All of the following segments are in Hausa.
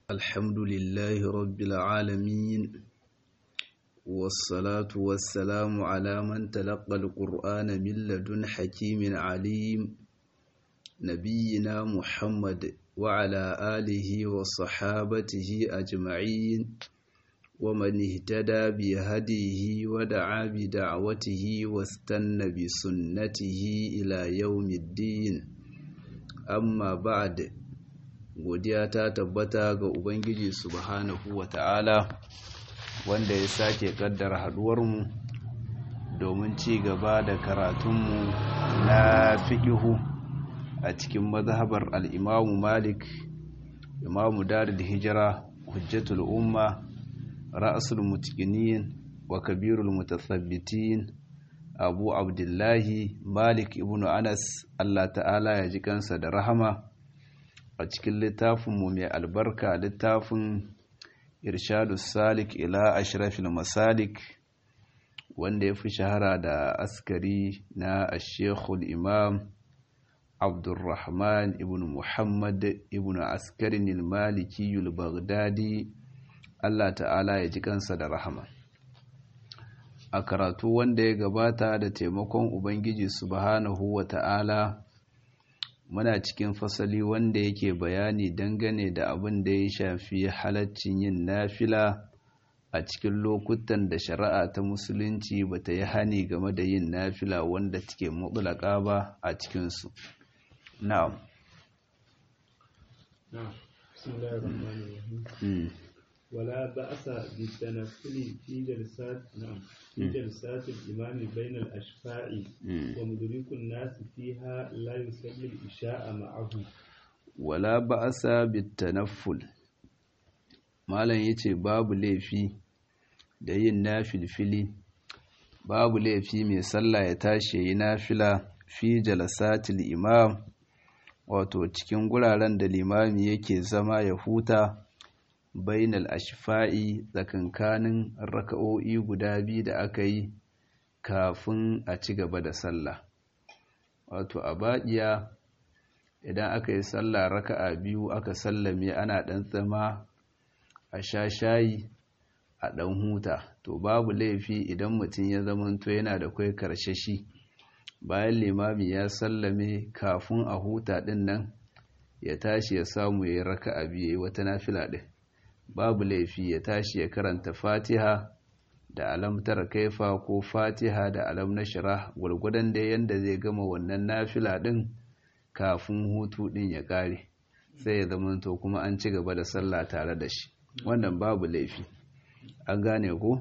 الحمد لله رب العالمين والصلاة والسلام على من تلقى القرآن من لدن حكيم عليم نبينا محمد وعلى آله وصحابته أجمعين ومن اهتدى بهديه ودعا بدعوته واستنى بسنته إلى يوم الدين أما بعد godiya ta tabbata ga Ubangiji subhanahu wa ta'ala wanda ya sake kaddara haduwarmu domin ci gaba da karatunmu na fiƙihu a cikin mazhabar al'imamu malik imamu darul hijira hujjatul umma ra'asul mutkinin wa kabirul mutasabbitin abu abdullahi malik ibn anas allah ta'ala ya ji kansa da rahama a cikin littafinmu mai albarka littafin irshadu salik ila ashrafil masalik wanda ya fi shahara da askari na ashekul imam abdurrahman ibn muhammad ibn askarin maliki baghdadi allah ta'ala ya ji kansa da rahama a karatu wanda ya gabata da taimakon ubangiji subhanahu wa ta'ala muna cikin fasali wanda yake bayani dangane da abin da ya shafi halaccin yin nafila a cikin lokutan da shari'a ta musulunci ba ta yi hani game da yin nafila wanda take mutulaka ba a cikinsu na'am ولا بأس بالتنفل في جلسات نعم في جلسات الإمام بين الأشفاع ومدرك الناس فيها لا يصلي الإشاء معه ولا بأس بالتنفل malam yace babu laifi da yin nafilfili babu laifi mai sallah ya tashi yayi nafila fi jalasatil imam wato cikin guraren da limami yake zama ya huta bainal ashfa'i tsakankanin raka'o'i guda biyu da aka yi kafin a ci gaba da sallah wato a baƙiya idan aka yi sallah raka'a biyu aka sallame ana ɗan tsama a sha shayi a ɗan huta to babu laifi idan mutum ya zamanto yana da kwai karshashi bayan limami ya sallame kafin a huta ɗin nan ya tashi ya samu ya yi raka'a biyu wata nafila ɗin babu laifi ya tashi ya karanta fatiha da alamtar kaifa ko fatiha da alam na shira gwargwadon da yadda zai gama wannan nafila din kafin hutu din ya kare sai ya zama to kuma an ci gaba da sallah tare da shi wannan babu laifi an gane ko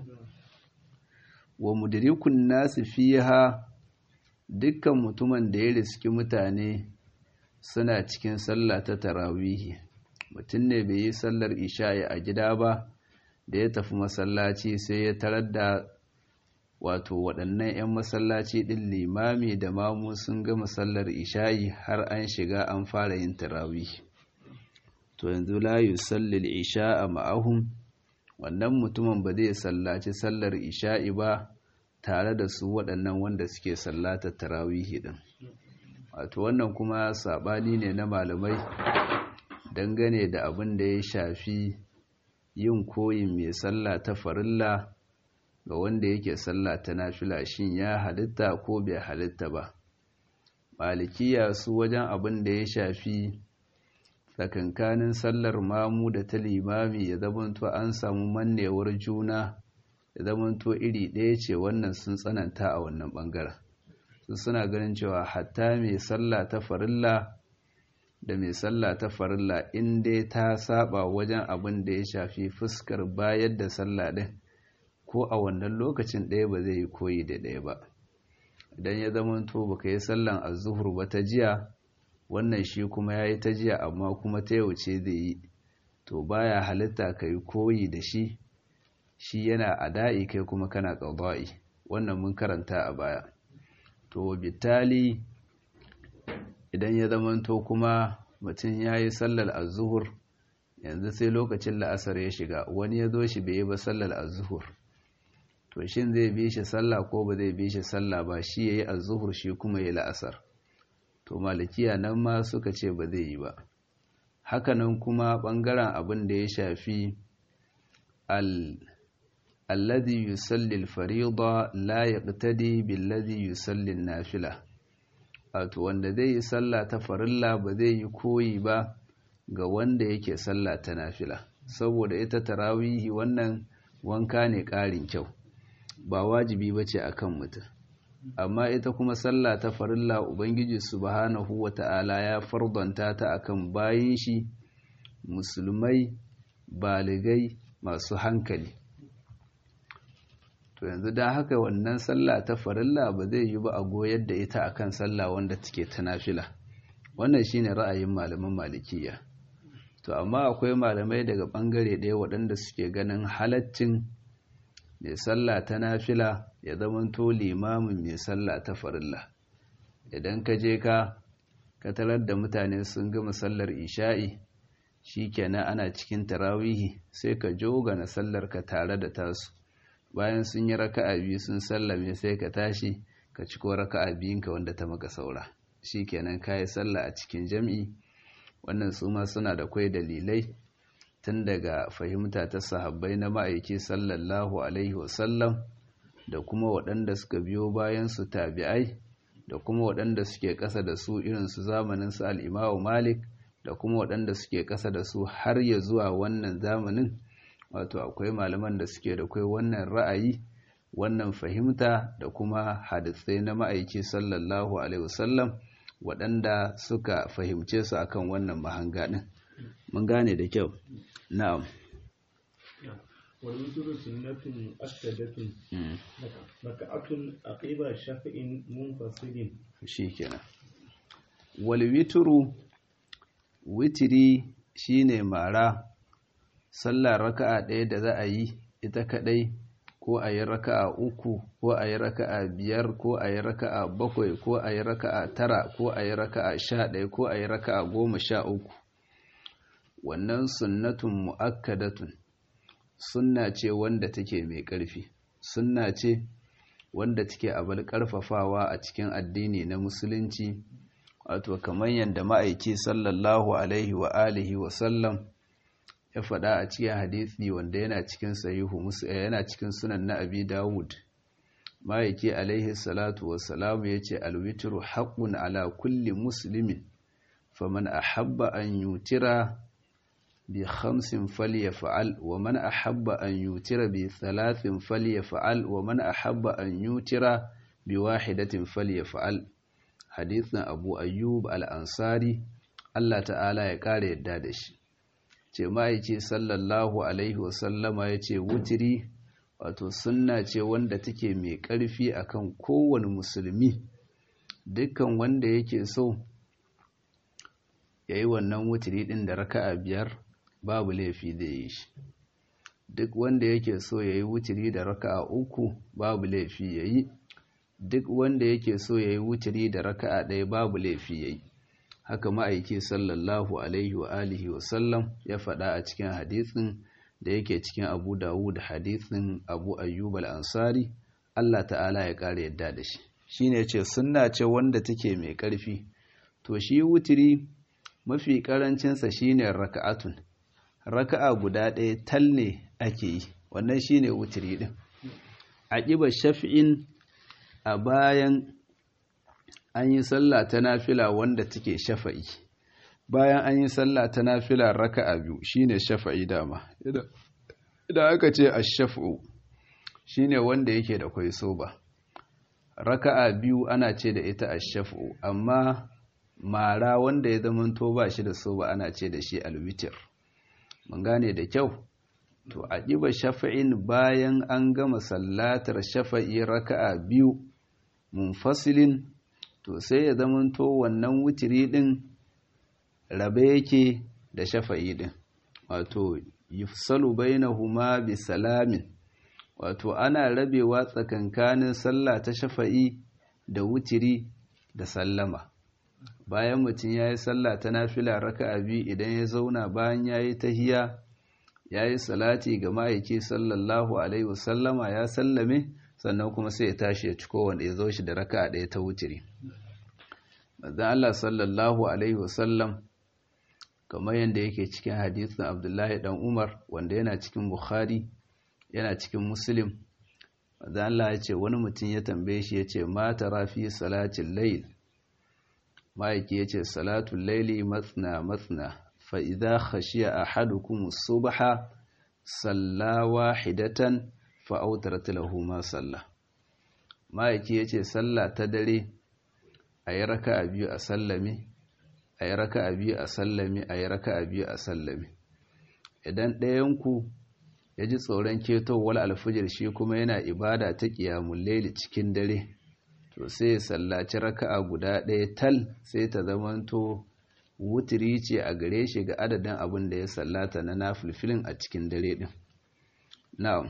wa mudrikun nasu fiha dukkan mutumin da ya riski mutane suna cikin sallah ta tarawihi mutum ne bai yi sallar isha'i a gida ba da ya tafi masallaci sai ya tarar da wato waɗannan 'yan masallaci ɗin limami da mamu sun gama sallar isha'i har an shiga an fara yin tarawih to yanzu la yusallil isha'a ma'ahum wannan mutumin ba zai sallaci sallar isha'i ba tare da su waɗannan wanda suke sallatar tarawihi ɗin wato wannan kuma saɓani ne na malamai dangane da abin da ya shafi yin koyin mai sallah ta farilla ga wanda yake sallah ta nafila shin ya halitta ko bai halitta ba malikiya su wajen abin da ya shafi tsakankanin sallar mamu da ta limami ya zamanto an samu mannewar juna ya zamanto iri ɗaya ce wannan sun tsananta a wannan ɓangaren su suna ganin cewa hatta mai sallah ta farilla da mai sallah ta farilla in dai ta saba wajen abin da ya shafi fuskar bayar da sallah ɗin ko a wannan lokacin ɗaya ba zai yi koyi da ɗaya ba idan ya zama to baka yi sallan azuhur ba ta jiya wannan shi kuma ya yi ta jiya amma kuma ta yau ce zai yi to baya halitta ka yi koyi da shi shi yana ada'i kai kuma kana ƙaba'i wannan mun karanta a baya to bitali idan ya zamanto kuma mutum ya yi sallar azuhur yanzu sai lokacin la'asar ya shiga wani ya zo shi bai yi ba sallar azuhur to shin zai bi shi sallah ko ba zai bi shi sallah ba shi ya yi azuhur shi kuma ya la'asar to malikiya nan ma suka ce ba zai yi ba hakanan kuma ɓangaren abin da ya shafi alladhi yusalli al-fariida la yaqtadi billadhi yusalli an-nafila wato wanda zai yi sallah ta farilla ba zai yi koyi ba ga wanda yake sallah ta nafila saboda ita tarawihi wannan wanka ne ƙarin kyau ba wajibi bace akan mutum amma ita kuma sallah ta farilla ubangiji subhanahu wata'ala ya fardanta ta akan bayin shi musulmai baligai masu hankali to yanzu da haka wannan sallah ta farilla ba zai yi ba a goyar da ita akan sallah wanda take ta nafila wannan shine ra'ayin malaman malikiya to amma akwai malamai daga bangare ɗaya waɗanda suke ganin halaccin mai sallah ta nafila ya zamanto limamin mai sallah ta farilla idan ka je ka ka tarar da mutane sun gama sallar isha'i shikenan ana cikin tarawihi sai ka jogana sallar ka tare da tasu bayan sun yi raka'a biyu sun sallame sai ka tashi ka ciko raka'a biyunka wanda ta maka saura shikenan kayi sallah a cikin jam'i wannan su ma suna da kwai dalilai tun daga fahimta ta sahabbai na ma'aiki sallallahu alaihi wasallam da kuma waɗanda suka biyo bayan su tabi'ai da kuma waɗanda suke ƙasa da su irin su zamanin su al'imamu malik da kuma waɗanda suke ƙasa da su har ya zuwa wannan zamanin wato akwai malaman da suke da kai wannan ra'ayi wannan fahimta da kuma hadisai na ma'aiki sallallahu alaihi wasallam waɗanda suka fahimce su akan wannan mahanga ɗin mun gane da kyau na'am والوتر سنة مؤكدة ركعة عقب شفع منفصل shikenan wal witru witri shine mara sallar raka'a ɗaya da za a yi ita kadai ko a yi raka'a uku ko a yi raka'a biyar ko a yi raka'a bakwai ko a yi raka'a tara ko a yi raka'a sha ɗaya ko a yi raka'a goma sha uku wannan sunnatun mu'akkadatun sunna ce wanda take mai ƙarfi sunna ce wanda take abal ƙarfafawa a cikin addini na musulunci wato kamar yadda ma'aiki sallallahu alaihi wa alihi wa sallam ya faɗa a cikin hadisi wanda yana cikin sahihu yana cikin sunan na abi dawud ma'aiki alaihi salatu wassalamu ya ce alwitru haqqun ala kulli muslimin faman ahabba an yutira bi khamsin falyaf'al wa man ahabba an yutira bi thalathin falyaf'al wa man ahabba an yutira bi wahidatin falyaf'al hadithin abu ayyub al-ansari Allah ta'ala ya kare yadda da shi ce ma'aici sallallahu alaihi wasallama ya ce wutiri wato sunna ce wanda take mai ƙarfi akan kowane musulmi dukkan wanda yake so ya yi wannan wutiri ɗin da raka'a biyar babu laifi da yi shi duk wanda yake so ya yi wutiri da raka'a uku babu laifi ya yi duk wanda yake so ya yi wutiri da raka'a ɗaya babu laifi ya yi haka ma'aiki sallallahu alaihi wa alihi wa sallam ya faɗa a cikin hadisin da yake cikin abu dawud hadisin abu ayyub al-ansari Allah ta'ala ya ƙara yadda da shi shine ce sunna ce wanda take mai ƙarfi to shi wutiri mafi ƙarancinsa shine raka'atun raka'a guda ɗaya tal ne ake yi wannan shine wutiri din aqiba shaf'in a bayan an yi sallah ta nafila wanda take shafa'i bayan an yi sallah ta nafila raka'a biyu shine shafa'i dama idan aka ce ash-shaf'u shine wanda yake da kwai soba raka'a biyu ana ce da ita ash-shaf'u amma mara wanda ya zamanto ba shi da soba ana ce da shi al-witr mun gane da kyau to a ƙiba shafa'in bayan an gama sallatar shafa'i raka'a biyu munfasilin to sai ya zamanto wannan wutiri din rabe yake da shafa'i din wato yufsalu bainahuma bi salamin wato ana rabewa tsakankanin sallah ta shafa'i da wutiri da sallama bayan mutum ya yi sallah ta nafila raka'a biyu idan ya zauna bayan ya yi tahiya ya yi salati ga ma'aiki sallallahu alaihi wasallama ya sallame sannan kuma sai ya tashi ya ci kowanne ya zo shi da raka'a ɗaya ta wutiri manzon Allah sallallahu alaihi wasallam kamar yadda yake cikin hadisin abdullahi dan umar wanda yana cikin bukhari yana cikin muslim wanda Allah ya ce wani mutum ya tambaye shi ya ce ma tara fi salatin layl ma'aiki ya ce salatun laili matsna matsna fa idza khashiya ahadukum subha salla wahidatan fa awtarat lahu ma salla ma'aiki ya ce sallah ta dare ayi raka'a biyu a sallame ayi raka'a biyu a sallame ayi raka'a biyu a sallame idan ɗayan ku ya ji tsoron ketowar alfijir shi kuma yana ibada ta ƙiyamun laili cikin dare to sai ya sallaci raka'a guda ɗaya tal sai ta zamanto wutiri ce a gare shi ga adadin abin da ya sallata na nafilfilin a cikin dare ɗin na'am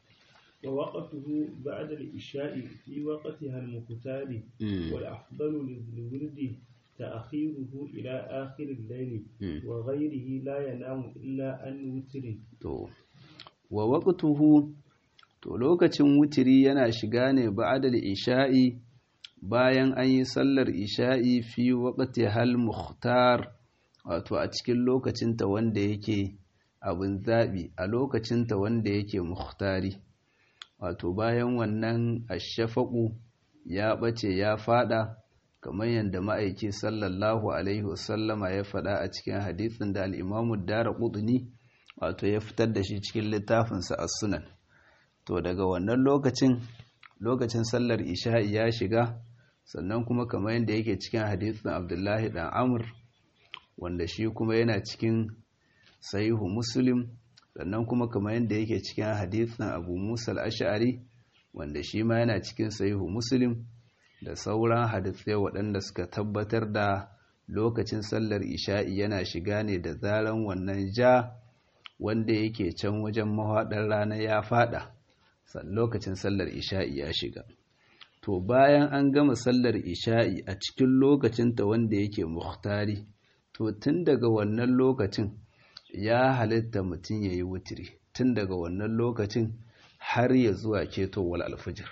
wa waqtuhu ba'da al-isha'i fi waqtiha al-muqtari wal afdalu lil-wirdi ta'khiruhu ila akhir al-layl wa ghayrihi la yanamu illa an wutri to wa waqtuhu to lokacin wutiri yana shiga ne ba'da isha'i bayan an yi sallar isha'i fi waqti hal mukhtar wato a cikin lokacinta wanda yake abin zabi a lokacinta wanda yake mukhtari wato bayan wannan ashafaqu ya bace ya fada kamar yadda ma'aiki sallallahu alaihi wasallama ya fada a cikin hadisin da al-Imam ad-Darqutni wato ya fitar da shi cikin littafinsa as-Sunan to daga wannan lokacin lokacin sallar isha'i ya shiga sannan kuma kamar yadda yake cikin hadisin Abdullahi dan Amr wanda shi kuma yana cikin sahihu Muslim sannan kuma kamar yadda yake cikin hadisin Abu Musa al-Ash'ari wanda shi ma yana cikin sahihu Muslim da sauran hadisai waɗanda suka tabbatar da lokacin sallar isha'i yana shiga ne da zaran wannan ja wanda yake can wajen mahaɗar rana ya fada lokacin sallar isha'i ya shiga to bayan an gama sallar isha'i a cikin lokacinta wanda yake muhtari to tun daga wannan lokacin ya halitta mutum ya yi wutiri tun daga wannan lokacin har ya zuwa ketowar alfijir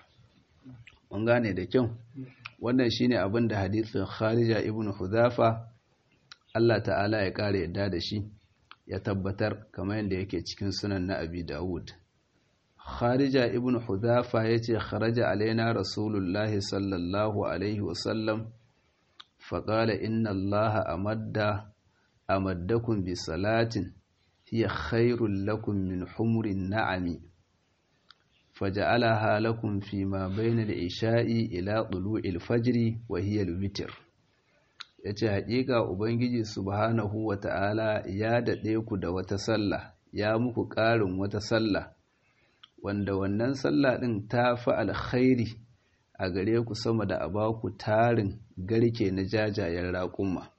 mun gane da kyau wannan shine abin da hadisin kharija ibn huzafa Allah ta'ala ya kare yadda da shi ya tabbatar kamar yadda yake cikin sunan na abi dawud kharija ibn huzafa yace kharaja alaina rasulullahi sallallahu alaihi wasallam faqala inna allaha amadda amaddakum bi salatin hiya khairul lakum min humurin na'ami فجعلها لكم فيما بين العشاء إلى طلوع الفجر وهي الوتر yace haƙiƙa ubangiji subhanahu wata'ala ya daɗe ku da wata sallah ya muku ƙarin wata sallah wanda wannan sallah ɗin ta fi alkhairi a gare ku sama da a baku tarin garke na jajayen raƙuma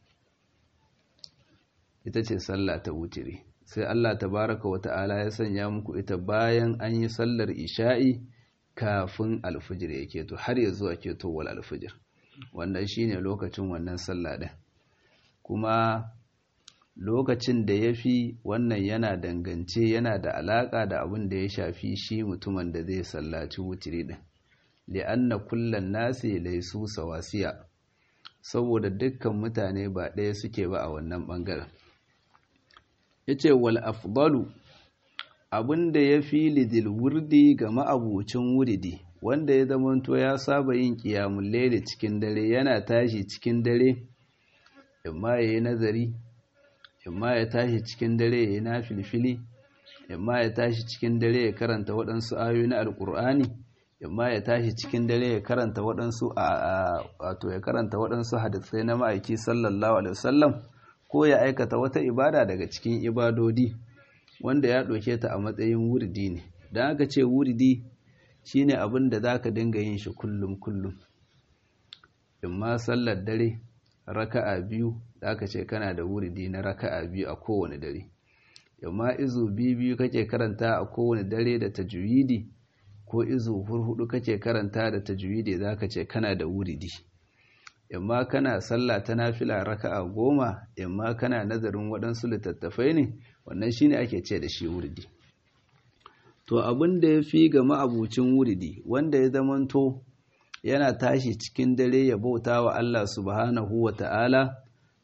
ita ce sallah ta wutiri sai Allah tabaraka wa ta'ala ya sanya muku ita bayan an yi sallar isha'i kafin alfijir yake to har ya zuwa ketowar alfijir wannan shine lokacin wannan sallah din kuma lokacin da ya fi wannan yana dangance yana da alaƙa da abin da ya shafi shi mutumin da zai sallaci wutiri din li'anna kullan nasi laisu sawasiya saboda dukkan mutane ba ɗaya suke ba a wannan ɓangaren ya ce wal afdalu abinda ya fi lidil wurdi ga ma'abucin wuridi wanda ya zamanto ya saba yin kiyamun laili cikin dare yana tashi cikin dare imma ya yi nazari imma ya tashi cikin dare ya yi na filfili imma ya tashi cikin dare ya karanta waɗansu ayoyi na alƙur'ani imma ya tashi cikin dare ya karanta waɗansu a wato ya karanta waɗansu hadisai na ma'aiki sallallahu alaihi wasallam ko ya aikata wata ibada daga cikin ibadodi wanda ya ɗauke ta a matsayin wuridi ne don aka ce wuridi shine abin da za ka dinga yin shi kullum kullum in ma sallar dare raka'a biyu da aka ce kana da wuridi na raka'a biyu a kowane dare in ma izu biyu biyu kake karanta a kowane dare da tajwidi ko izu hurhudu kake karanta da tajwidi za ka ce kana da wuridi imma kana sallah ta nafila raka'a goma imma kana nazarin waɗansu littattafai ne wannan shine ake ce da shi wuridi to abin da ya fi ga ma'abucin wuridi wanda ya zamanto yana tashi cikin dare ya bauta wa Allah subhanahu wa ta'ala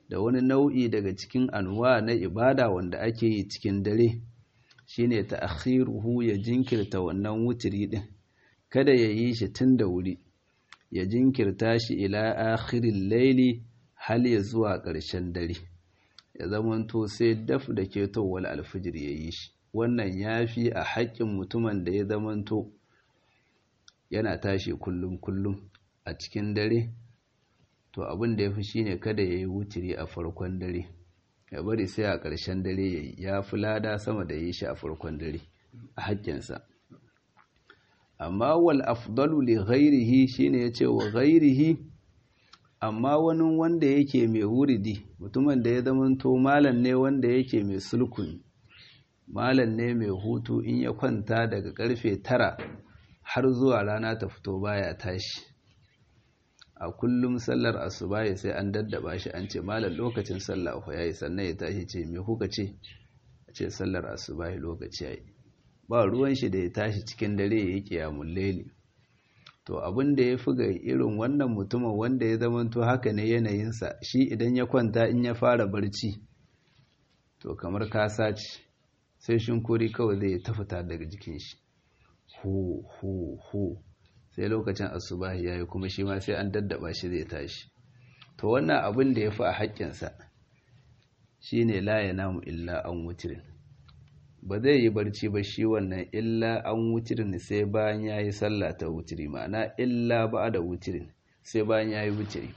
da wani nau'i daga cikin anwa na ibada wanda ake yi cikin dare shine ta'khiruhu ya jinkirta wannan wutiri din kada ya yi shi tun da wuri ya jinkirta shi ila akhiril laili hal ya zuwa ƙarshen dare ya zamanto sai daf da ketowar alfijir ya yi shi wannan ya fi a haƙƙin mutumin da ya zamanto yana tashi kullum kullum a cikin dare to abin da ya fi shine kada ya yi wutiri a farkon dare ya bari sai a ƙarshen dare ya yi ya fi lada sama da yi shi a farkon dare a haƙƙinsa amma wal afdalu li ghairihi shine yace wa ghairihi amma wani wanda yake mai wuridi mutumin da ya zamanto malam ne wanda yake mai sulkun malam ne mai hutu in ya kwanta daga karfe tara har zuwa rana ta fito baya tashi a kullum sallar asuba sai an daddaba shi an ce malam lokacin sallah fa yayi sannan ya tashi ce me kuka ce a ce sallar asuba lokaci yayi ba ruwan shi da ya tashi cikin dare ya yi kiyamun laili to abin da ya fi ga irin wannan mutumin wanda ya zamanto haka ne yanayinsa shi idan ya kwanta in ya fara barci to kamar kasa ce sai shinkuri kawai zai ta fita daga jikin shi hu hu hu sai lokacin asubahi ya yi kuma shi ma sai an daddaba shi zai tashi to wannan abin da ya fi a haƙƙinsa shi ne la ya namu illa an wutirin ba zai yi barci ba shi wannan illa an wutirin sai bayan ya yi sallah ta wutiri ma'ana illa ba da wutirin sai bayan ya yi wutiri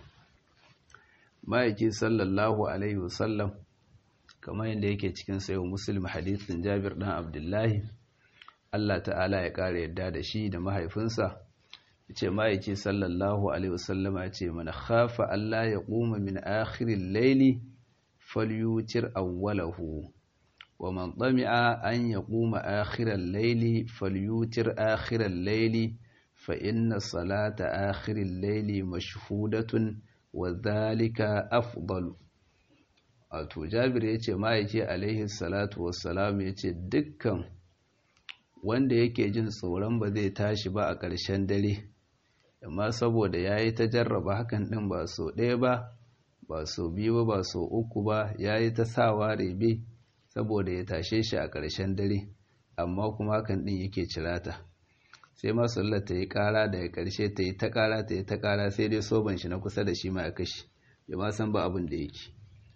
ma'aiki sallallahu alaihi wasallam kamar yadda yake cikin sayo muslim hadithin jabir dan abdullahi allah ta'ala ya ƙara yadda da shi da mahaifinsa ce ma'aiki sallallahu alaihi wasallam ya ce mana khafa allah ya ƙuma min akhirin laili falyutir awwalahu ومن طمع أن يقوم آخر الليل فليوتر آخر الليل فإن صلاة آخر الليل مشهودة وذلك أفضل wato jabir ya ce ma'aiki alaihi salatu wassalam ya ce dukkan wanda yake jin tsoron ba zai tashi ba a ƙarshen dare amma saboda ya yi ta jarraba hakan ɗin ba so ɗaya ba ba so biyu ba ba so uku ba ya yi ta sawa rebe saboda ya tashe shi a ƙarshen dare amma kuma hakan ɗin yake cirata sai masallar ta yi ƙara da ya ƙarshe ta yi ta ƙara ta yi ta ƙara sai dai soban shi na kusa da shi ma ya kashe ya ma san ba abin da yake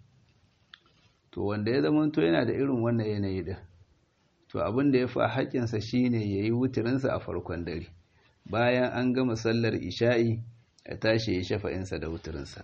to wanda ya zama to yana da irin wannan yanayi da to abin da ya fi haƙƙinsa shine ya yi wutirinsa a farkon dare bayan an gama sallar isha'i ya tashi ya shafa'insa da wutirinsa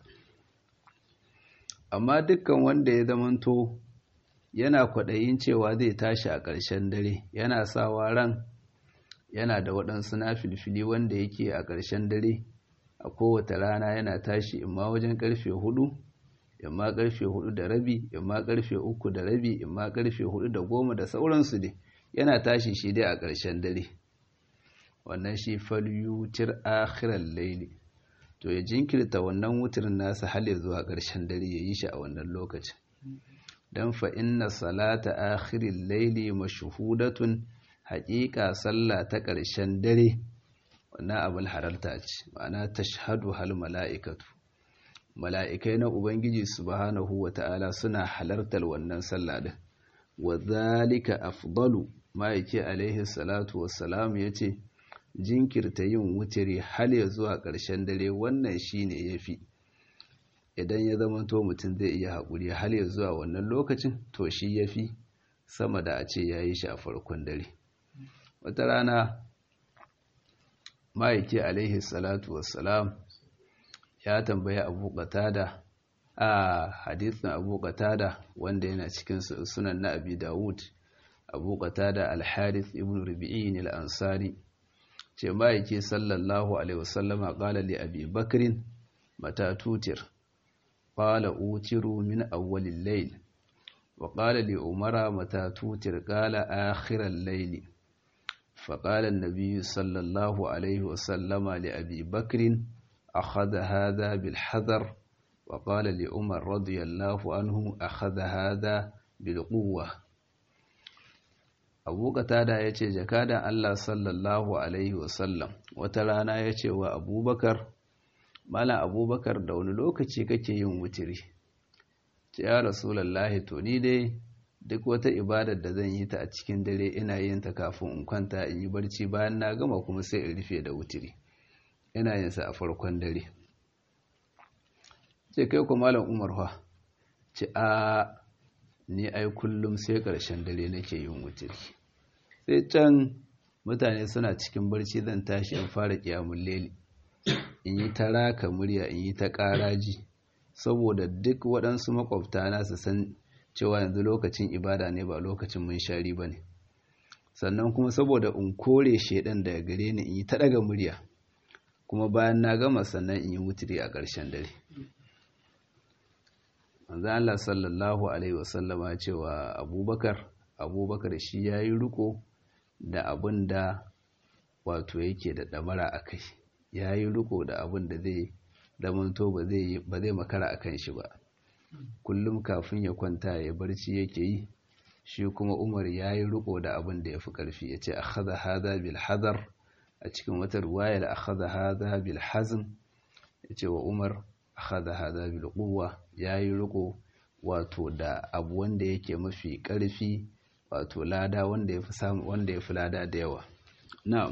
amma dukkan wanda ya zamanto yana kwaɗayin cewa zai tashi a ƙarshen dare yana sawa ran yana da waɗansu na filfili wanda yake a ƙarshen dare a kowace rana yana tashi imma wajen ƙarfe hudu imma ƙarfe hudu da rabi imma ƙarfe uku da rabi imma ƙarfe hudu da goma da sauransu ne yana tashi shi dai a ƙarshen dare wannan shi falyutir akhiral laili to ya jinkirta wannan wutirin nasa har ya zuwa ƙarshen dare ya yi shi a wannan lokacin dan fa inna salata akhirin laili mashhudatun haƙiƙa sallah ta ƙarshen dare wannan abul hararta ce ma'ana tashhadu hal mala'ikatu mala'ikai na ubangiji subhanahu wata'ala suna halartar wannan sallah din wa zalika afdalu ma'aiki alaihi salatu wassalam yace jinkirta yin wutiri hal ya zuwa ƙarshen dare wannan shine yafi idan ya zama to mutum zai iya haƙuri hal ya zuwa wannan lokacin to shi ya fi sama da a ce ya yi shi a farkon dare wata rana ma'aiki alaihi salatu wassalam ya tambayi abu qatada a hadithin abu qatada wanda yana cikin sunan na abi dawud abu qatada al-harith ibn rubi'in al-ansari ce ma'aiki sallallahu alaihi wasallama qala li abi bakrin mata tutir قال أوتر من أول الليل وقال لعمر متى توتر قال آخر الليل فقال النبي صلى الله عليه وسلم لأبي بكر أخذ هذا بالحذر وقال لعمر رضي الله عنه أخذ هذا بالقوة abu qatada ya ce jakadan Allah sallallahu alaihi wasallam wata rana ya ce wa abubakar Malam Abubakar da wani lokaci kake yin wutiri ce ya rasulallahi to ni dai duk wata ibadar da zan yi ta a cikin dare ina yin ta kafin in kwanta in yi barci bayan na gama kuma sai in rufe da wutiri ina yin sa a farkon dare ce kai ku malam umar fa ce a ni ai kullum sai ƙarshen dare nake yin wutiri sai can mutane suna cikin barci zan tashi in fara kiyamun leli in yi ta raka murya in yi ta ƙaraji saboda duk waɗansu makwabta na su san cewa yanzu lokacin ibada ne ba lokacin munshari ba ne sannan kuma saboda in kore shaidan daga gare ni in yi ta ɗaga murya kuma bayan na gama sannan in yi wutiri a ƙarshen dare manzan Allah sallallahu Alaihi wasallama cewa abubakar abubakar shi ya yi riko da abin da wato yake da ɗamara a kai ya yi riko da abin da zai zamanto ba zai makara a kan shi ba kullum kafin ya kwanta ya barci yake yi shi kuma umar ya yi riko da abin da ya fi ƙarfi ya ce a haza haza bil hazar a cikin wata ruwayar a haza haza bil hazin ya ce wa umar a haza haza bil kuwa ya yi riko wato da abu wanda yake mafi ƙarfi wato lada wanda ya fi samu wanda ya fi lada da yawa na'am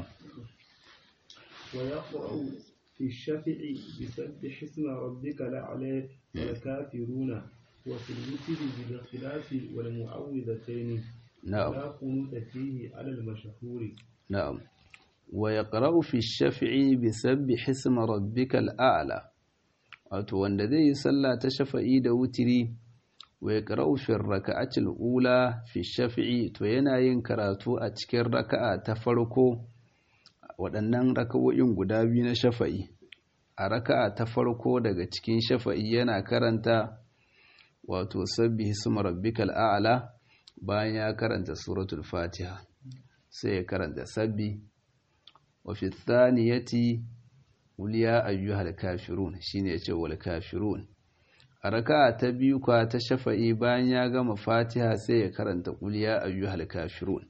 wa yaqra'u fi shafi'i bi sabbih isma rabbika la'ala wal kafiruna wa fi al-witri bil ikhlasi wal mu'awwidhatayn na'am la qunuta fihi 'ala al-mashhuri na'am wa yaqra'u fi shafi'i bi sabbih isma rabbika al'ala wato wanda zai yi sallah ta shafa'i da wutiri wa yaqra'u fi raka'ati al-ula fi shafi'i to yana yin karatu a cikin raka'a ta farko waɗannan raka'o'in guda biyu na shafa'i a raka'a ta farko daga cikin shafa'i yana karanta wato sabbihi isma rabbikal a'la bayan ya karanta suratul fatiha sai ya karanta sabbi wa fi thaniyati qul ya ayyuhal kafirun shine yace wal kafirun a raka'a ta biyu kwa ta shafa'i bayan ya gama fatiha sai ya karanta qul ya ayyuhal kafirun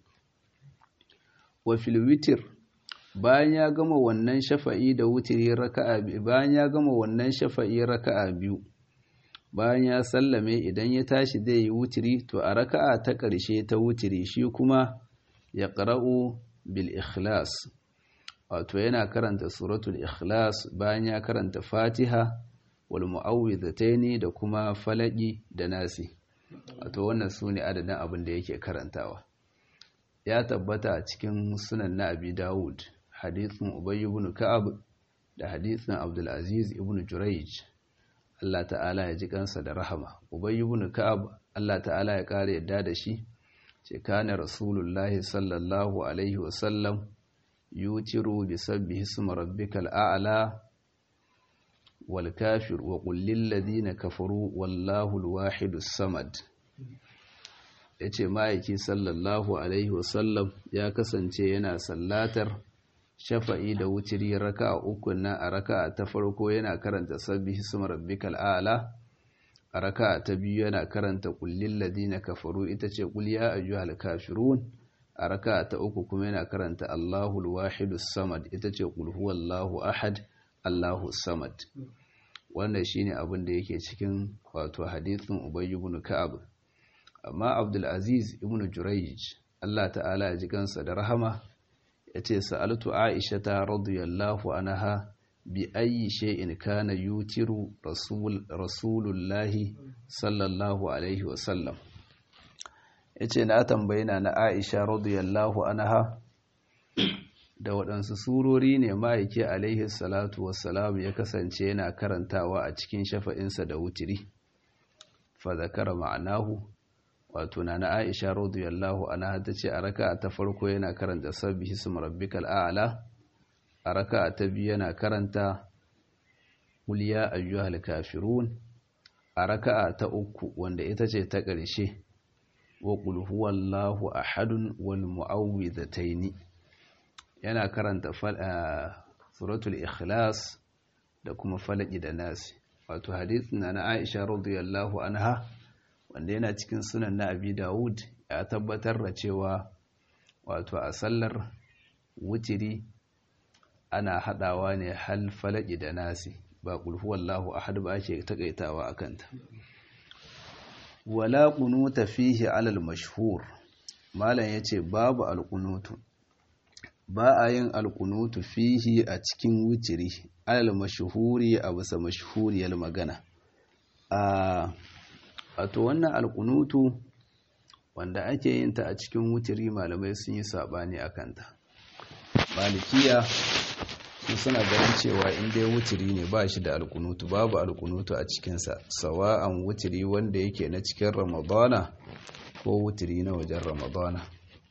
wa fil witr bayan ya gama wannan shafa'i da wutiri raka'a biyu bayan ya gama wannan shafa'i raka'a biyu bayan ya sallame idan ya tashi zai yi wutiri to a raka'a ta ƙarshe ta wutiri shi kuma ya ƙara'u bil ikhlas wato yana karanta suratul ikhlas bayan ya karanta fatiha wal mu'awwidhataini da kuma falaki da nasi wato wannan sune adadin abin da yake karantawa ya tabbata a cikin sunan na abi dawud hadithin ubay ibn ka'ab da hadithin abdul aziz ibn jurayj Allah ta'ala ya ji kansa da rahama ubay ibn ka'ab Allah ta'ala ya kare yadda da shi ce kana rasulullahi sallallahu alaihi wasallam yutiru bi sabbihi ismi rabbikal a'la wal kafir wa qul lil ladina kafaru wallahu al wahidus samad yace ma'aiki sallallahu alaihi wasallam ya kasance yana sallatar shafa'i da wutiri raka'a uku na a raka'a ta farko yana karanta sabbihi ismi rabbikal a'la a raka'a ta biyu yana karanta kullin ladina kafaru ita ce kul ya ayyuhal kafirun a raka'a ta uku kuma yana karanta Allahul wahidus samad ita ce kul huwallahu ahad Allahus samad wannan shine abin da yake cikin wato hadithin Ubay ibn Ka'ab amma Abdul Aziz ibn Jurayj Allah ta'ala ya ji kansa da rahama yace sa'altu Aisha ta radiyallahu anha bi ayi shay'in kana yutiru rasul rasulullahi sallallahu alaihi wasallam yace na tambaye na na Aisha radiyallahu anha da waɗansu surori ne ma'aike alaihi salatu wassalam ya kasance yana karantawa a cikin shafa'insa da wutiri fa zakara ma'anahu wato na na Aisha radiyallahu anha tace a raka'a ta farko yana karanta sabbihi ismi rabbikal a'la a raka'a ta biyu yana karanta qul ya ayyuhal kafirun a raka'a ta uku wanda ita ce ta ƙarshe wa qul huwallahu ahadun wal mu'awwidhataini yana karanta suratul ikhlas da kuma falaki da nasi wato hadithin na Aisha radiyallahu anha wanda yana cikin sunan na Abi Dawud ya tabbatar da cewa wato a sallar wutiri ana hadawa ne hal falaki da nasi ba kulhu wallahu ahad ba ake takaitawa akanta wala kunuta fihi alal mashhur malam yace babu alkunutu ba a yin alkunutu fihi a cikin witiri alal mashhuri a bisa mashhuriyar magana a wato wannan alkunutu wanda ake yin ta a cikin witiri malamai sun yi sabani akan ta malikiya su suna ganin cewa in dai wutiri ne ba shi da alkunutu babu alkunutu a cikinsa sawa'an wutiri wanda yake na cikin ramadana ko wutiri na wajen ramadana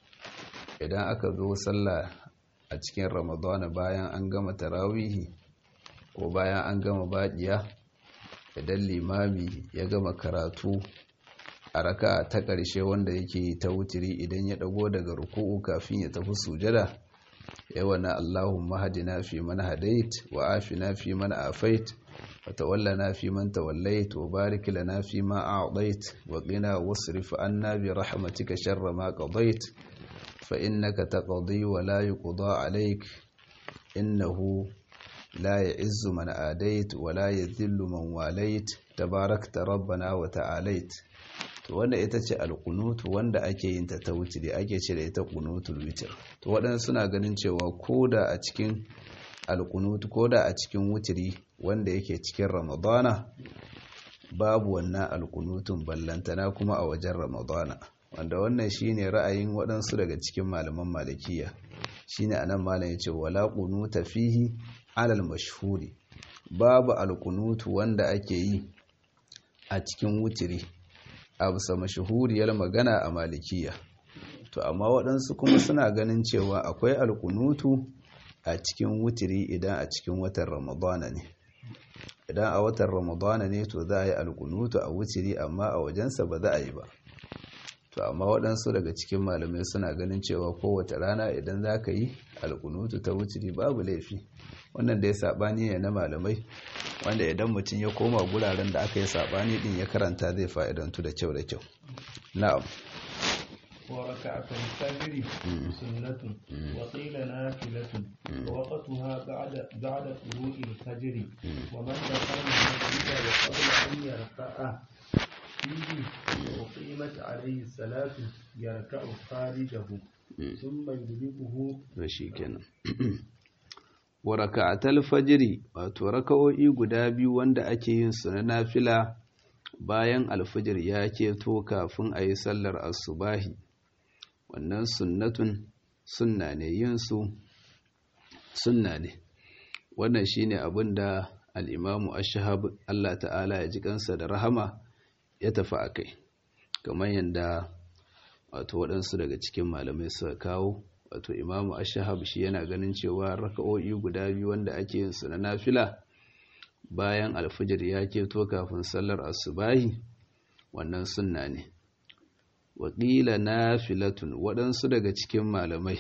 idan aka zo sallah a cikin ramadana bayan an gama tarawihi ko bayan an gama baɗiya idan limami ya gama karatu a raka ta ƙarshe wanda yake ta wutiri idan ya ɗago daga ruku'u kafin ya tafi sujada yawana Allahumma hadina fi man hadait wa afina fi man afait wa tawallana fi man tawallait wa barik lana fi ma a'tait wa qina wasrif anna bi rahmatika sharra ma qadait fa innaka taqdi wa la yuqda alayk innahu la ya'izzu man adait wa la yadhillu man walait tabarakta rabbana wa ta'alait to wanda ita ce alkunutu wanda ake yin ta ta wutiri ake ce da ita kunutul witir to waɗansu suna ganin cewa koda a cikin alkunutu koda a cikin wutiri wanda yake cikin ramadana babu wannan alkunutun ballantana kuma a wajen ramadana wanda wannan shine ra'ayin waɗansu daga cikin malaman malikiya shine anan malam yace wala qunuta fihi alal mashhuri babu alkunutu wanda ake yi a cikin wutiri a bisa mashahuriyar magana a malikiya to amma waɗansu kuma suna ganin cewa akwai alkunutu a cikin wutiri idan a cikin watan ramadana ne idan a watan ramadana ne to za a yi alkunutu a wutiri amma a wajensa ba za a yi ba to amma waɗansu daga cikin malamai suna ganin cewa kowace rana idan za ka yi alkunutu ta wutiri babu laifi wannan da ya saɓani ne na malamai wanda idan mutum ya koma guraren da aka yi saɓani ɗin ya karanta zai fa'idantu da kyau da kyau na'am وركعة الفجر سنة وقيل نافلة ووقتها بعد بعد طلوع الفجر ومن دخل المسجد وقبل أن يركع فيه وقيمت عليه الصلاة يركع خارجه ثم يدركه kenan. wa raka'atal fajiri wato raka'o'i guda biyu wanda ake yin su na nafila bayan alfajir ya keto kafin a yi sallar asubahi wannan sunnatun sunna ne yin su sunna ne wannan shine abin da al'imamu ashahab Allah ta'ala ya ji kansa da rahama ya tafi a kai kamar yadda wato waɗansu daga cikin malamai suka kawo wato imamu ashahab shi yana ganin cewa raka'o'i guda biyu wanda ake yin su na nafila bayan alfijir ya keto kafin sallar asubahi wannan sunna ne waƙila nafilatun waɗansu daga cikin malamai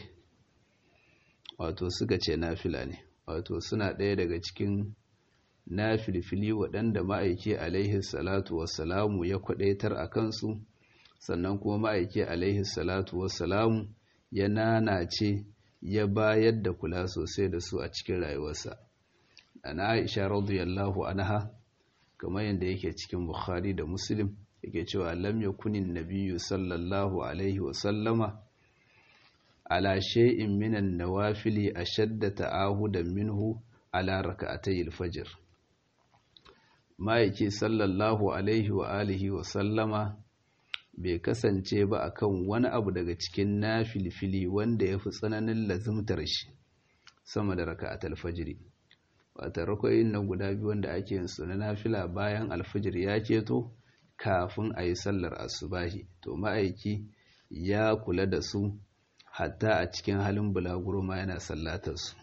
wato suka ce nafila ne wato suna ɗaya daga cikin nafilfili waɗanda ma'aiki alaihi salatu wassalamu ya kwaɗaitar a kansu sannan kuma ma'aiki alaihi salatu wassalamu ya nanace ya bayar da kula sosai da su a cikin rayuwarsa ana aisha radiyallahu anha kamar yadda yake cikin bukhari da muslim yake cewa lam yakunin nabiyyu sallallahu alaihi wa sallama ala shay'in minan nawafili ashadda ta'ahudan minhu ala rak'atay al-fajr ma'aiki sallallahu alaihi wa alihi wa sallama bai kasance ba akan wani abu daga cikin nafilfili wanda ya fi tsananin lazimtar shi sama da raka a talfajiri wata rakoyin nan guda biyu wanda ake yin su na nafila bayan alfajir ya keto kafin a yi sallar asubahi to ma'aiki ya kula da su hatta a cikin halin bulaguro ma yana sallatar su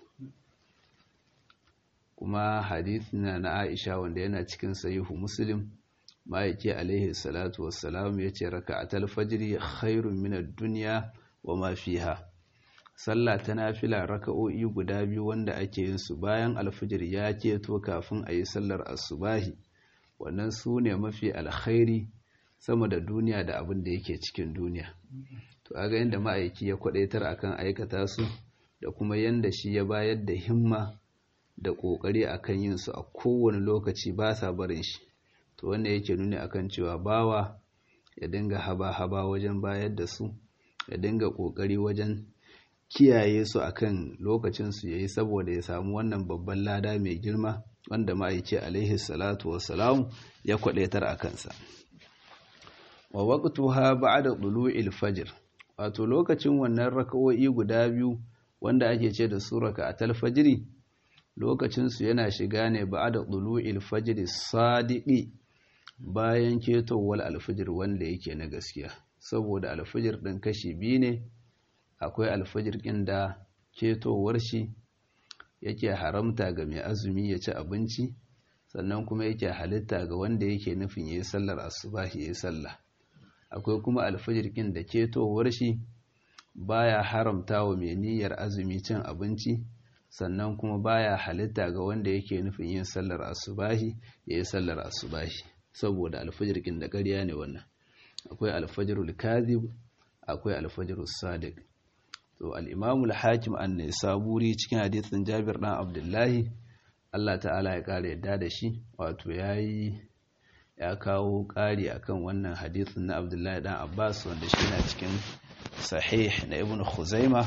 kuma hadith na na aisha wanda yana cikin sahihu muslim ma'aiki alaihi salatu wassalam ya ce raka a talfajiri khairun minar duniya wa ma fiha sallah ta nafila raka'o'i guda biyu wanda ake yin su bayan alfajir ya keto kafin a yi sallar asubahi wannan su ne mafi alkhairi sama da duniya da abin da yake cikin duniya to aga yadda ma'aiki ya kwadaitar akan aikata su da kuma yanda shi ya bayar da himma da kokari akan yin su a kowane lokaci ba sa barin shi to wanda yake nuni akan cewa bawa ya dinga haba-haba wajen bayar da su ya dinga ƙoƙari wajen kiyaye su akan lokacin su yayi saboda ya samu wannan babban lada mai girma wanda ma'aiki alaihi salatu wassalam ya kwadaitar a kansa wa waqtuha ba'da tulu'il fajr wato lokacin wannan raka'o'i guda biyu wanda ake ce da su raka'atul fajri lokacin su yana shiga ne ba'da tulu'il fajr sadiqi bayan ketowar alfajir wanda yake na gaskiya saboda alfajir din kashi biyu ne akwai alfajir ɗin da ketowar shi yake haramta ga mai azumi ya ci abinci sannan kuma yake halitta ga wanda yake nufin ya yi sallar asubahi ya yi sallah akwai kuma alfajir ɗin da ketowar shi baya haramta wa mai niyyar azumi cin abinci sannan kuma baya halitta ga wanda yake nufin yin sallar asubahi ya yi sallar asubahi saboda alfajir ɗin da ƙarya ne wannan akwai alfajirul kadhib akwai alfajirul sadiq to al-imamul hakim an-nisaburi cikin hadisin Jabir dan Abdullahi Allah ta'ala ya kare yadda da shi wato yayi ya kawo ƙari akan wannan hadisin na Abdullahi dan Abbas wanda shi na cikin sahih na Ibn Khuzaima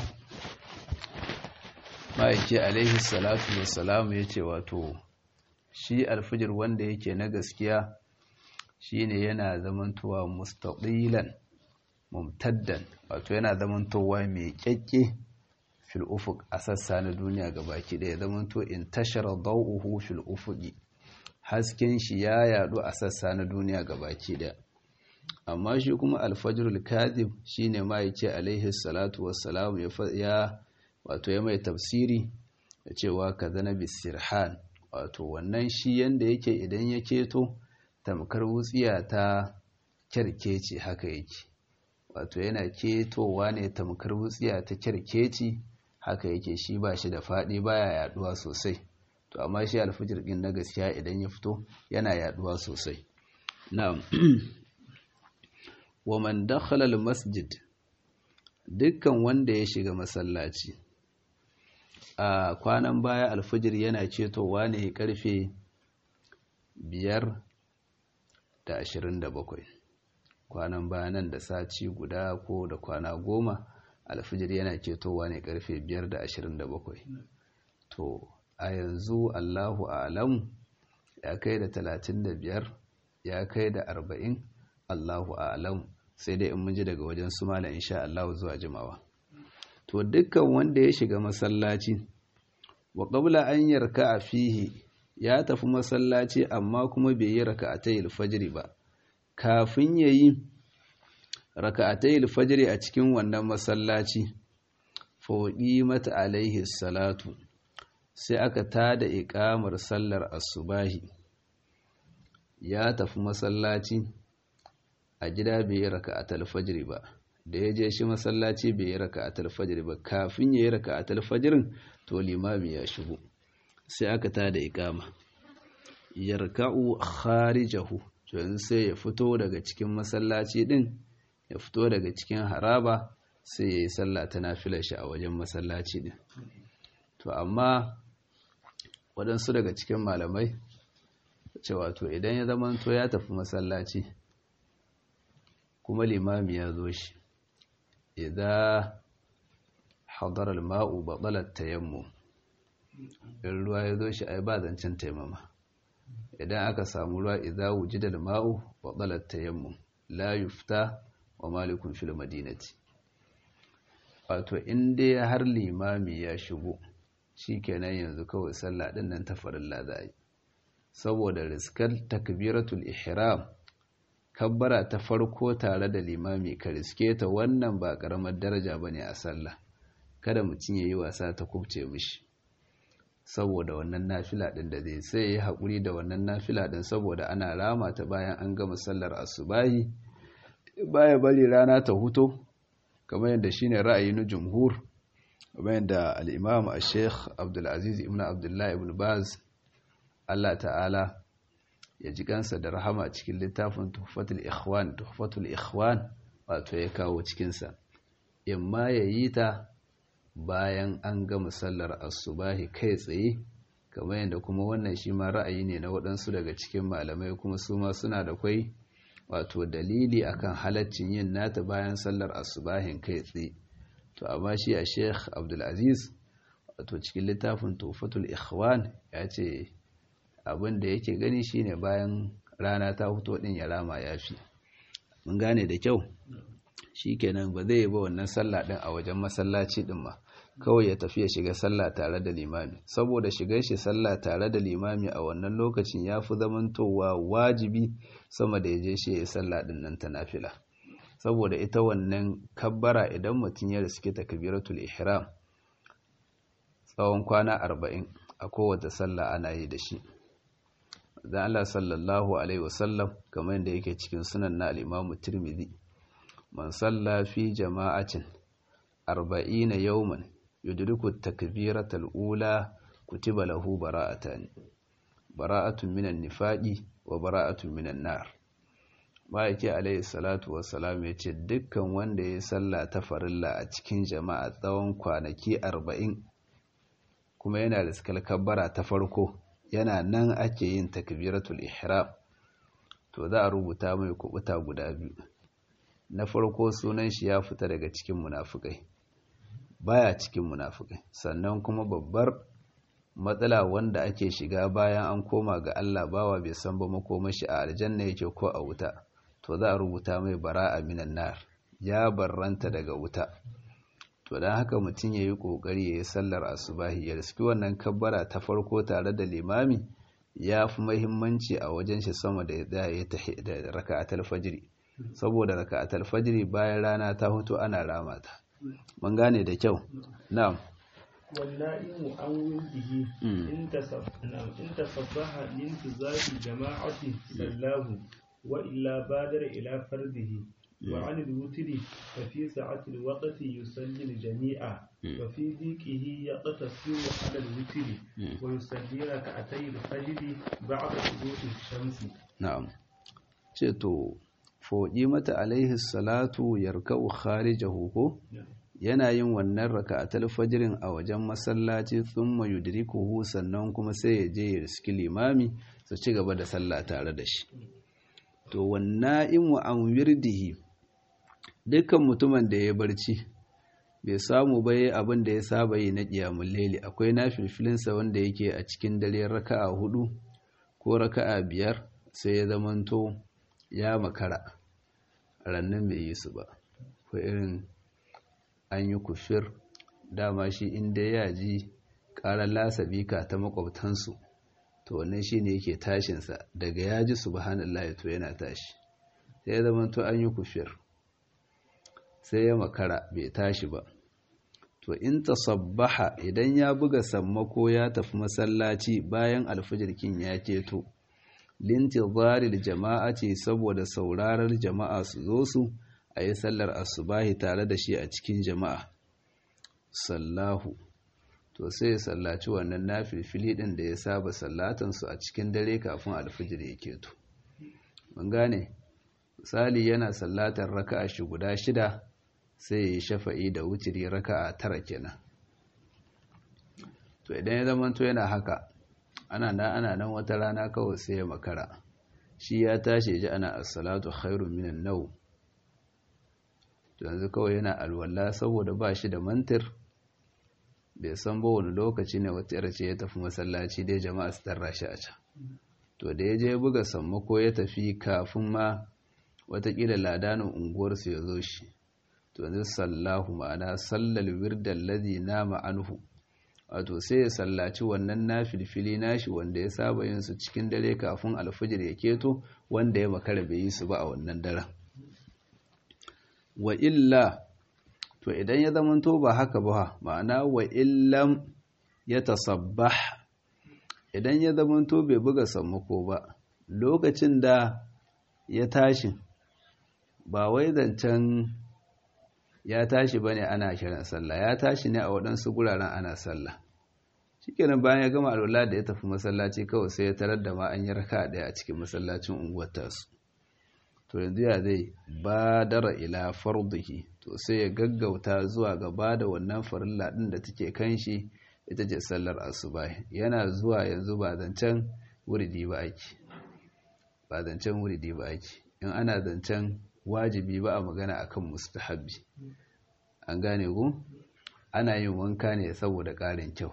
ma'aiki alaihi salatu wassalam yace wato shi alfijir wanda yake na gaskiya shine yana zamantowa mustaqilan mumtaddan wato yana zamantowa mai kyakke fil ufuq a sassa na duniya gabaki daya zamanto in tashara dawuhu fil ufuqi hasken shi ya yadu a sassa na duniya gabaki daya amma shi kuma alfajrul kadhib shine ma yake alaihi salatu wassalam ya wato ya mai tafsiri da cewa kazana bisirhan wato wannan shi yanda yake idan ya keto tamkar wutsiya ta kyarkeci haka yake wato yana ketowa ne tamkar wutsiya ta kyarkeci haka yake shi ba shi da faɗi baya yaduwa sosai to amma shi alfijir din na gaskiya idan ya fito yana yaduwa sosai na'am wa man dakhala al-masjid dukkan wanda ya shiga masallaci a kwanan baya alfijir yana cetowa ne karfe biyar da ashirin da bakwai kwanan bayanan da sati guda ko da kwana goma alfijir yana cetowa ne karfe biyar da ashirin da bakwai to a yanzu allahu alam ya kai da talatin da biyar ya kai da arba'in allahu alam sai dai in mun ji daga wajen su malam insha allahu zuwa jimawa to dukkan wanda ya shiga masallaci wa qabla an yarka fihi ya tafi masallaci amma kuma bai yi raka'atayil fajri ba kafin yayi raka'atayil fajri a cikin wannan masallaci fawqi mata alaihi salatu sai aka tada iqamar sallar asubahi ya tafi masallaci a gida bai yi raka'atul fajri ba da ya je shi masallaci bai yi raka'atul fajr ba kafin ya yi raka'atul fajrin to limami ya shigo sai aka tada iqama yarka'u kharijahu to yanzu sai ya fito daga cikin masallaci din ya fito daga cikin haraba sai ya yi sallah ta nafilar shi a wajen masallaci din to amma waɗansu daga cikin malamai ce wato idan ya zamanto ya tafi masallaci kuma limami ya zo shi idza hadara al-ma'u batala tayammum in ruwa ya zo shi ai ba zancen taimama idan aka samu ruwa idza wujida al-ma'u batala tayammum la yufta wa malikun fil madinati wato in dai har limami ya shigo shikenan yanzu kawai sallah din nan ta farilla za yi saboda riskar takbiratul ihram kabbara ta farko tare da limami ka riske ta wannan ba karamar daraja bane a sallah kada mutum yayi wasa ta kubce mishi saboda wannan nafila din da zai sai yayi hakuri da wannan nafila din saboda ana rama ta bayan an gama sallar asubahi baya bari rana ta huto kamar yadda shine ra'ayi na jumhur kamar yadda al-imam al-sheikh Abdul Aziz ibn Abdullah ibn Baz Allah ta'ala ya ji kansa da rahama cikin littafin tuhfatul ikhwan tuhfatul ikhwan wato ya kawo cikinsa imma ya yi ta bayan an gama sallar asubahi kai tsaye kamar yadda kuma wannan shi ma ra'ayi ne na waɗansu daga cikin malamai kuma su ma suna da kwai wato dalili akan halaccin yin nata bayan sallar asubahin kai tsaye to amma shi a sheikh abdulaziz wato cikin littafin tufatul ikhwan ya ce abin da yake gani shine bayan rana ta fito din ya rama ya fi mun gane da kyau shikenan ba zai ba wannan sallah din a wajen masallaci din ma kawai ya tafi ya shiga sallah tare da limami saboda shigar shi sallah tare da limami a wannan lokacin ya fi zamantowa wajibi sama da ya je shi ya sallah din nan ta nafila saboda ita wannan kabbara idan mutum ya riske takbiratul ihram tsawon kwana arba'in a kowace sallah ana yi da shi dan Allah sallallahu alaihi wasallam kamar yadda yake cikin sunan na al-Imam Tirmidhi man salla fi jama'atin 40 yawman yudriku at-takbirata al-ula kutiba lahu bara'atan bara'atun minan nifaqi wa bara'atun minan nar ma'aiki alaihi salatu wassalam ya ce dukkan wanda ya salla ta farilla a cikin jama'a tsawon kwanaki arba'in kuma yana da kabbara ta farko yana nan ake yin takbiratul ihram to za a rubuta mai kubuta guda biyu na farko sunan shi ya fita daga cikin munafukai baya cikin munafukai sannan kuma babbar matsala wanda ake shiga bayan an koma ga Allah bawa bai san ba makomashi a aljanna yake ko a wuta to za a rubuta mai bara'a minan nar ya barranta daga wuta to don haka mutum ya yi ƙoƙari ya yi sallar asubahi ya riski wannan kabbara ta farko tare da limami ya fi mahimmanci a wajen shi sama da ya tahi da raka'atul fajiri saboda raka'atul fajiri bayan rana ta hutu ana rama ta mun gane da kyau na'am والنائم عن ولده إن تصبح لانتظار جماعة سلاه وإلا بادر إلى فرده وعن الوتر ففي ساعة الوقت يصلي الجميع وفي ذيكه يقتصر على الوتر ويصلي ركعتي الفجر بعد طلوع الشمس نعم ceto foɗi mata alaihi salatu yarka'u kharijahu ko yana yin wannan raka'atul fajrin a wajen masallaci thumma yudrikuhu sannan kuma sai ya je ya riski limami su ci gaba da sallah tare da shi to wanna'imu an wirdihi dukkan mutumin da ya barci bai samu ba abin da ya saba yi na ƙiyamun laili akwai na filfilinsa wanda yake a cikin dare raka'a hudu ko raka'a biyar sai ya zamanto ya makara rannan bai yi su ba ko irin an yi kufir dama shi inda ya ji ƙarar lasabika ta makwabtansu to wannan shi ne yake tashinsa daga ya ji subhanallah to yana tashi sai ya zama to an yi kufir sai ya makara bai tashi ba to in tasabbaha idan ya buga sammako ya tafi masallaci bayan alfijirkin ya keto lintizaril jama'a ce saboda saurarar jama'a su zo su a yi sallar asubahi tare da shi a cikin jama'a sallahu to sai ya sallaci wannan nafilfili ɗin da ya saba sallatansu a cikin dare kafin alfijir ya keto mun gane misali yana sallatar raka'a shi guda shida sai ya yi shafa'i da wutiri raka'a tara kenan to idan ya zama to yana haka ana nan ana nan wata rana kawai sai ya makara shi ya tashi ji ana as-salatu khairun minan nau to yanzu kawai yana alwala saboda ba shi da mantir bai san ba wani lokaci ne wata yarce ya tafi masallaci dai jama'a su tarra shi a can to da ya je buga sammako ya tafi kafin ma watakila ladanin unguwarsu ya zo shi to yanzu sallahu ma'ana sallal wirdal ladhi nama anhu wato sai ya sallaci wannan nafilfili nashi wanda ya saba yin su cikin dare kafin alfijir ya keto wanda ya makara bai yi su ba a wannan daren wa illa to idan ya zamanto ba haka ba ma'ana wa illam ya tasabbah idan ya zamanto bai buga sammako ba lokacin da ya tashi ba wai zancen ya tashi bane ana kiran sallah ya tashi ne a waɗansu guraren ana sallah shikenan bayan ya gama alwala da ya tafi masallaci kawai sai ya tarar da ma an yi raka ɗaya a cikin masallacin unguwar tasu to yanzu ya zai badara ila farduhi to sai ya gaggauta zuwa gaba da wannan farilla ɗin da take kan shi ita ce sallar asuba yana zuwa yanzu ba zancen wuridi ba ake ba zancen wuridi ba ake in ana zancen wajibi ba a magana akan mustahabbi an gane ku ana yin wanka ne saboda ƙarin kyau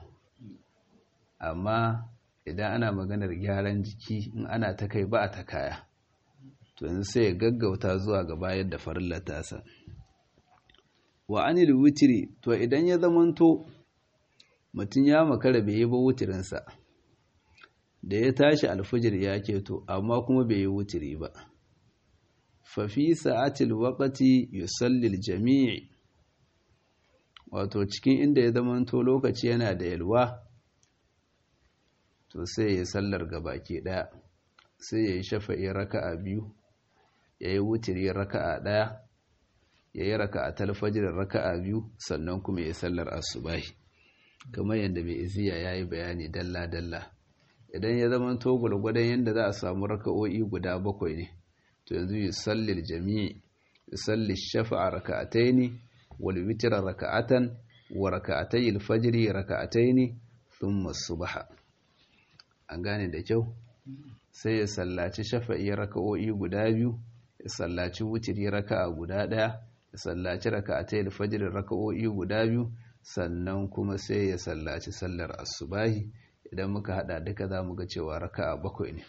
amma idan ana maganar gyaran jiki in ana ta kai ba a ta kaya to yanzu sai ya gaggauta zuwa ga bayar da farillar tasa wa anil wutiri to idan ya zamanto mutum ya makara bai yi ba wutirinsa da ya tashi alfijir ya keto amma kuma bai yi wutiri ba fafi sa'atil waqati yusalli jami'i wato cikin inda ya zamanto lokaci yana da yalwa to sai ya sallar gabaki daya sai ya yi shafa'i raka'a biyu ya yi wutiri raka'a daya ya yi raka'a talfajir raka'a biyu sannan kuma ya sallar asubahi kamar yadda mai iziya ya yi bayani dalla-dalla idan ya zama to gwargwadon yadda za a samu raka'o'i guda bakwai ne to yanzu yi sallir jami'i yi sallir shafa'a raka'atai ne wal witira raka'atan wa raka'atai alfajiri raka'atai ne sun masu baha an gane da kyau sai ya sallaci shafa'i raka'o'i guda biyu ya sallaci wutiri raka'a guda ɗaya ya sallaci raka'atai alfajiri raka'o'i guda biyu sannan kuma sai ya sallaci sallar asubahi idan muka hada duka za mu ga cewa raka'a bakwai ne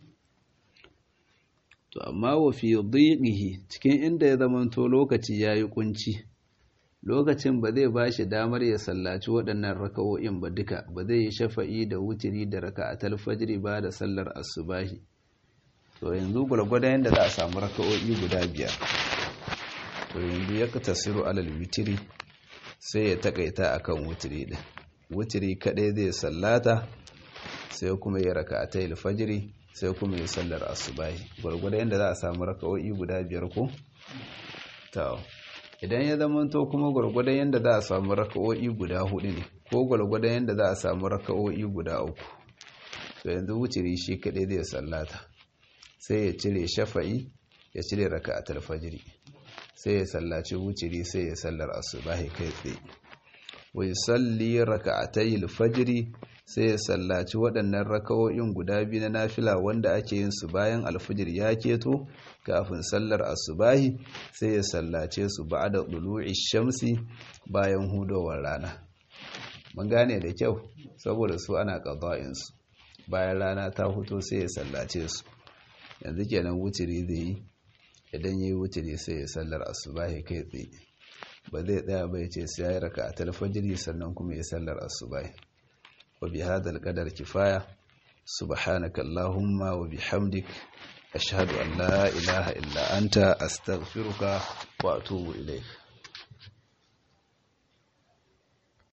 to amma wa fi dhiqihi cikin inda ya zamanto lokaci yayi kunci lokacin ba zai bashi damar ya sallaci waɗannan raka'o'in ba duka ba zai yi shafa'i da wutiri da raka'atul fajri ba da sallar asubahi to yanzu gwargwadon yadda za a samu raka'o'i guda biyar to yanzu ya tasiru alal witiri sai ya takaita akan wutiri din wutiri kadai zai sallata sai kuma ya raka'ata alfajiri sai kuma ya sallar asubahi gurgurda yanda za a samu raka'o'i guda biyar ko to idan ya zamanto kuma gurgurda yanda za a samu raka'o'i guda hudu ne ko gurgurda yanda za a samu raka'o'i guda uku to yanzu wutiri shi kadai zai sallata sai ya cire shafa'i ya cire raka'atul fajiri sai ya sallaci wuciri sai ya sallar asubahi kai tsaye wai salli raka'atai alfajiri sai ya sallaci waɗannan raka'o'in guda biyu na nafila wanda ake yin su bayan alfajir ya keto kafin sallar asubahi sai ya sallace su ba'da dulu'i shamsi bayan hudowar rana mun gane da kyau saboda su ana qada'in su bayan rana ta huto sai ya sallace su yanzu kenan wuciri zai yi idan ya yi wuturi sai ya sallar asubahi kai tsaye ba zai tsaya bai ce sai ya yi raka a talfajiri sannan kuma ya sallar asubahi wa bi hadal qadar kifaya subhanaka allahumma wa bihamdik ashhadu an la ilaha illa anta astaghfiruka wa atubu ilayk